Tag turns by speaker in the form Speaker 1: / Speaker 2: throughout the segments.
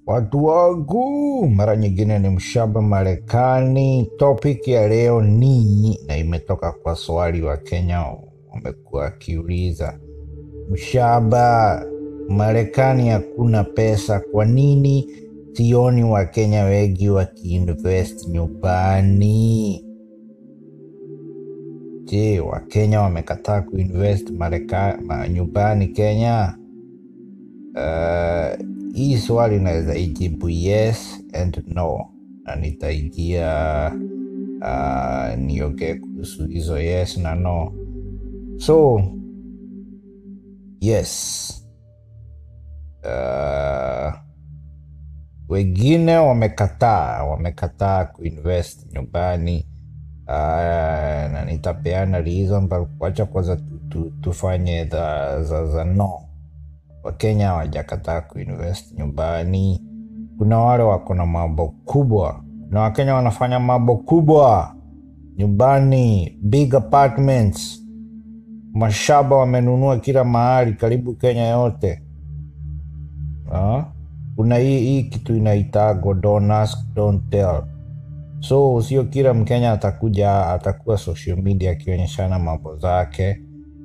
Speaker 1: Watu wangu, mara nyingine ni mshaba Marekani. Topic ya leo ni na imetoka kwa swali wa Kenya wamekuwa wakiuliza, mshaba Marekani hakuna pesa, kwa nini sioni Wakenya wengi wakiinvest nyumbani? Je, Wakenya wamekataa kuinvest Mareka, ma, nyumbani Kenya? Uh, hii swali inaweza ijibu yes and no, na nitaingia uh, niongee kuhusu hizo yes na no. So yes, uh, wengine wamekataa wamekataa kuinvest nyumbani uh, na nitapeana reason, but wacha kwanza tu, tu, tufanye za, za, za no wakenya hawajakataa kuinvest nyumbani kuna wale wako na mambo kubwa kuna wakenya wanafanya mambo kubwa nyumbani big apartments mashamba wamenunua kila mahali karibu kenya yote Ah, kuna hii, hii kitu inaitago don't ask, don't tell so sio kila mkenya atakuja atakuwa social media akionyeshana mambo zake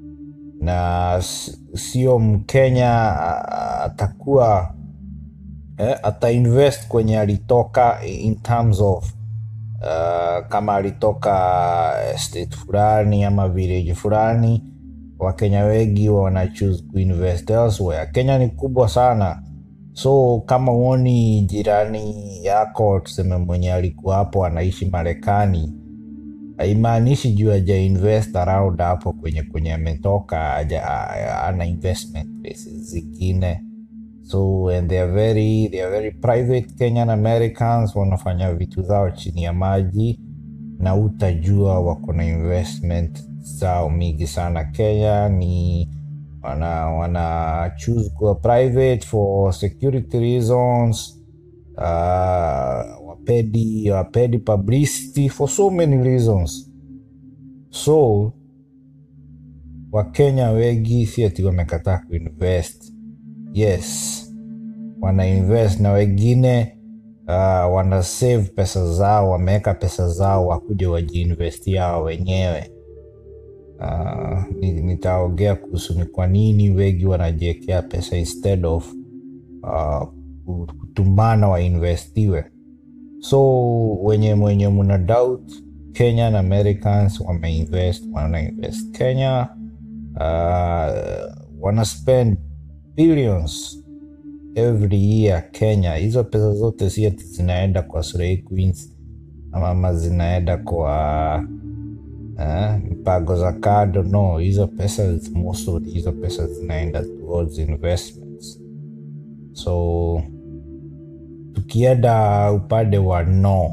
Speaker 1: na s- sio mkenya a- atakuwa eh, atainvest kwenye alitoka in terms of uh, kama alitoka state fulani ama village fulani wakenya wengi wana choose kuinvest elsewhere kenya ni kubwa sana so kama uoni jirani yako tuseme mwenye alikuwa hapo anaishi marekani haimaanishi juu aja invest around hapo kwenye kwenye ametoka haja- a- ana investment places zingine so and they are very they are very private kenyan americans wanafanya vitu zao chini ya maji na utajua wako na investment zao mingi sana kenya ni wana wana choose kuwa private for security reasons uh, wapedi wapedi publicity for so many reasons so wakenya wengi si ati wamekataa kuinvest yes wana invest na wengine uh, wana save pesa zao wameweka pesa zao wakuja wajiinvestia hao wenyewe uh, ni- nitaongea kuhusu ni kwa nini wengi wanajiekea pesa instead of uh, kutumana wainvestiwe so wenye mwenye muna doubt kenyan americans wameinvest wanainvest kenya uh, wana spend billions every year kenya hizo pesa zote si ati zinaenda kwa slay queens ama ama zinaenda kwa eh, mpango za kado no hizo pesa most of hizo pesa zinaenda towards investments so tukienda upande wa no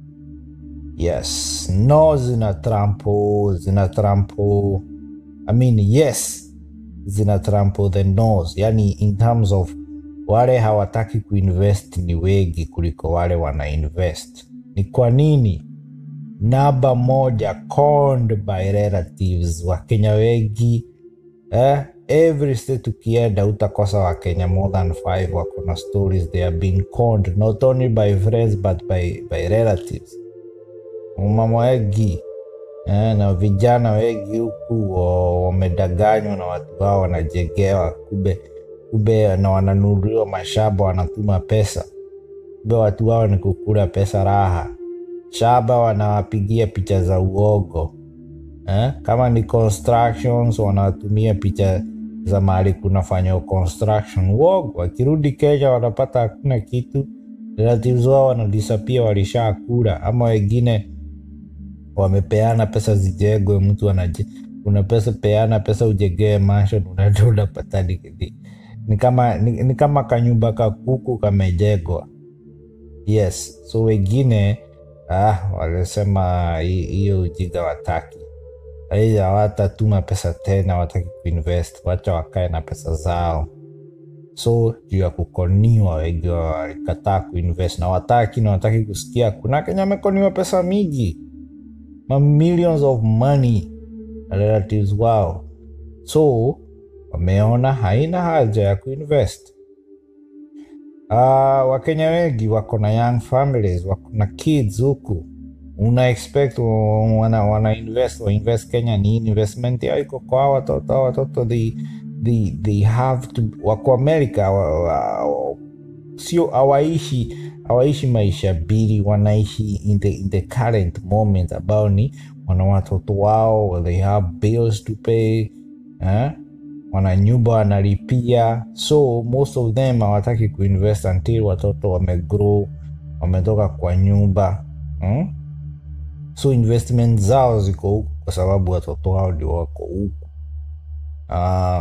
Speaker 1: yes no zina trampo zina trampo i mean yes zina trampo the nos yani in terms of wale hawataki kuinvest ni wengi kuliko wale wana invest ni kwa nini namba moja conned by relatives wakenya wengi eh, every state ukienda utakosa wakenya more than five wako na stories they have been conned not only by friends but by, by relatives mama wengi eh, na vijana wengi huku wa- wamedanganywa na watu wao wanajengewa kube kube na wananunuliwa mashamba wanatuma pesa kube watu wao ni kukula pesa raha shamba wanawapigia picha za uogo eh? kama ni constructions wanatumia picha za mahali kunafanywa construction uogo wakirudi kenya wanapata hakuna kitu relatives wao wanadisapia walishakula ama wengine wamepeana pesa zijengwe mtu anaje una pesa peana pesa ujengee mansion unaenda unapata ni, ni, ni kama ni, ni kama kanyumba ka kuku kamejengwa yes so wengine ah, walisema hi- hiyo ujinga wataki aidha hawatatuma pesa tena wataki kuinvest wacha wakae na pesa zao so juu ya kukoniwa wengi walikataa kuinvest na wataki na wataki kusikia kuna kenya amekoniwa pesa mingi ma millions of money na relatives wao so wameona haina haja ya kuinvest uh, wakenya wengi wako na young families wako na kids huku una expect wa- wana, wana invest wa invest kenya ni investment yao iko kwa hawa watoto hawa watoto they, they, they have to wako america wa, wa, sio hawaishi hawaishi maisha bili wanaishi in the, in the current moment ambao ni wana watoto wao they have bills to pay eh? wana nyumba wanalipia so most of them hawataki kuinvest until watoto wamegrow wametoka kwa nyumba hmm? so investment zao ziko huku kwa sababu watoto wao ndio wako huku uh,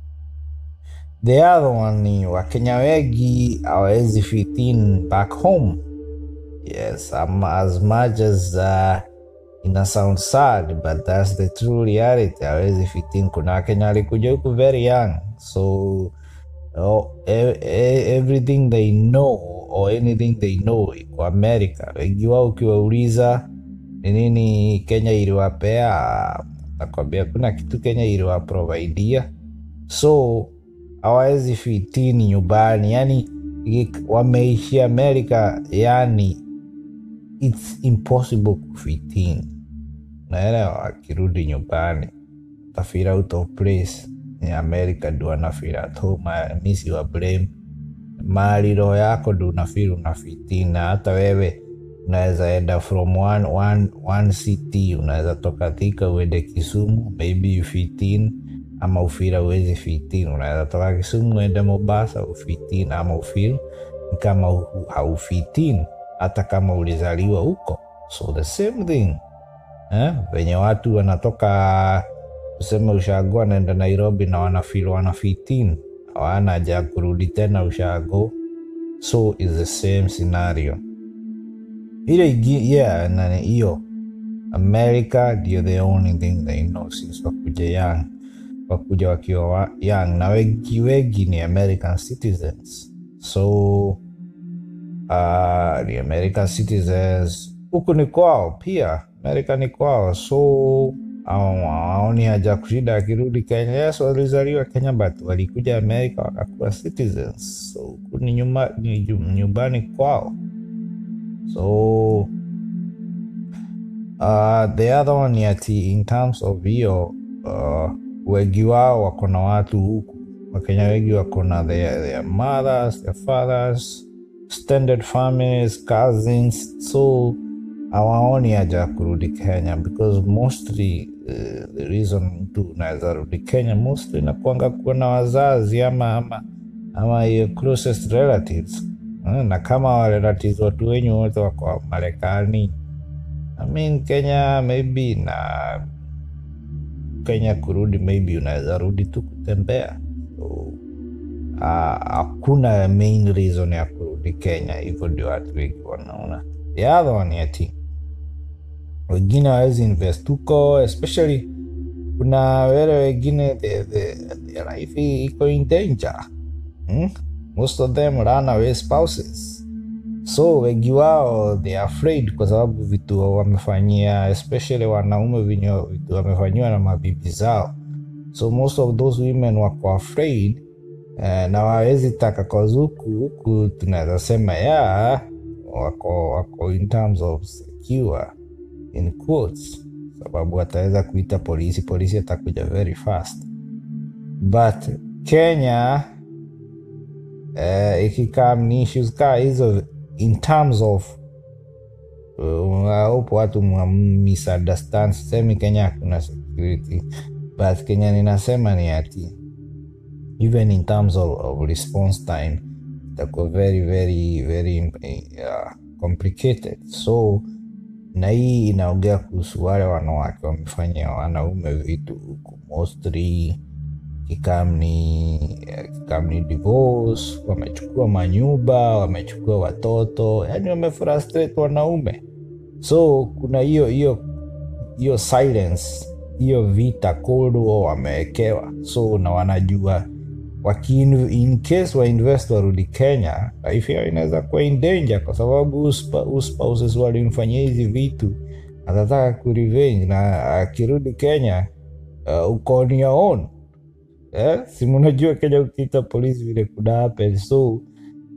Speaker 1: the other one ni wakenya wengi hawawezi fit in back home yes um, as much as uh, ina sound sad but that's the true reality hawezi fit in kuna wakenya walikuja huku very young so oh, e- e- everything they know or anything they know iko america wengi wao ukiwauliza ni nini kenya iliwapea nakwambia kuna kitu kenya iliwaprovaidia so hawawezi fitini nyumbani yani ik- wameishi america yani its impossible kufitini naelewa akirudi nyumbani tafira out of place ni america ndo anafira at home misi wa blame mali roho yako ndo unafiri unafitina hata wewe unaweza enda from one, one, one city unaweza toka thika uende kisumu maybe you fit in ama ufira uwezi fit in unaweza toka kisumu uende mombasa ufit in ama ufil ni kama hu- haufit in hata kama ulizaliwa huko so the same thing eh? venye watu wanatoka tuseme ushago wanaenda nairobi na wanafil wanafitin hawana haja ya kurudi tena ushago so is the same scenario ile igi- yeah nani hiyo america ndio the only thing they know since wakuja young wakuja wakiwa wa- young na wengi wengi ni american citizens so uh, ni American citizens huku ni kwao pia, Amerika ni kwao, so aoni haja kushida akirudi Kenya. Yes, walizaliwa Kenya but walikuja Amerika wakakuwa citizens, so huku ni nyuma, ni ju- nyumbani kwao. So uh, the other one ni ati in terms of hiyo uh, wengi wao wako na watu huku wakenya wengi wako na their, their mothers their fathers standard families cousins so hawaoni haja ya kurudi kenya because mostly uh, the reason mtu unaweza rudi kenya mostly nakuanga kuwa na wazazi ama ama ama your closest relatives Eh, na kama wa relatives watu wenyu wote wako marekani I mean Kenya maybe na Kenya kurudi maybe unaweza rudi tu kutembea so, ah, hakuna main reason ya kurudi Kenya, hivyo ndio watu wengi wanaona. The other one ati wengine hawezi invest huko, especially kuna wale wengine the, the, the life i- iko in danger hmm? most of them run away spouses so wengi wao they are afraid kwa sababu vitu wamefanyia especially wanaume vinyo vitu wamefanyiwa na mabibi zao so most of those women wako afraid eh, na wawezi taka cause huku huku tunaweza sema ya wako wako in terms of secure in quotes sababu ataweza kuita polisi polisi atakuja very fast but kenya eh, ikikam ni issues kaa hizo in terms of uh, upo watu mwa misunderstand semi kenya hakuna security but kenya ninasema ni ati even in terms of, of response time itakuwa very very very uh, complicated so na hii inaongea kuhusu wale wanawake wamefanya wanaume vitu huku mostly kikamni kikamni divorce wamechukua manyumba wamechukua watoto yani wamefrustrate wanaume so kuna hiyo hiyo hiyo silence hiyo vita cold war wamewekewa so na wanajua waki in case wa invest warudi kenya life yao inaweza kuwa in danger kwa sababu uspa- uspouses walimfanyia hizi vitu atataka kurevenge na akirudi kenya uh, uko on your own eh? si mnajua kenya ukiita polisi vile kuna happen so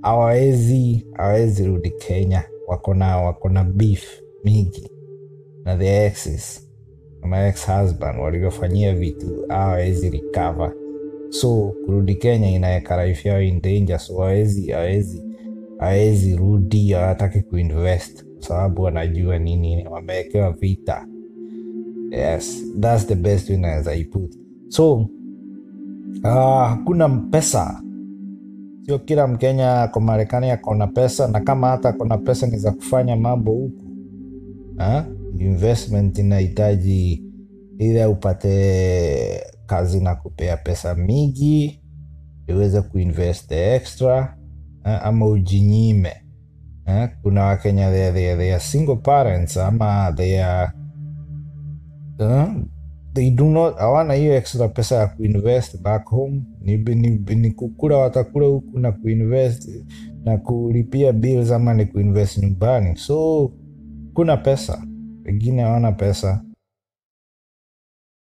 Speaker 1: hawawezi hawawezi rudi kenya wako na wako na beef mingi na the exes my ex husband walivyofanyia vitu hawawezi recover so kurudi kenya inaweka life yao in danger so hawezi hawezi hawezi rudi hawataki kuinvest kwa sababu wanajua nini wamewekewa vita yes thats the best way naweza iput so ah, hakuna pesa sio kila mkenya ako marekani akona pesa na kama hata akona pesa ni za kufanya mambo huku ha? investment inahitaji ile upate kazi na kupea pesa mingi iweze kuinvest extra ha? ama ujinyime ha? kuna wakenya they, are- they, are- they are single parents ama they are uh, they do not hawana hiyo extra pesa ya kuinvest back home ni, ni, ni kukula watakula huku na kuinvest na kulipia bills ama ni kuinvest nyumbani so kuna pesa wengine hawana pesa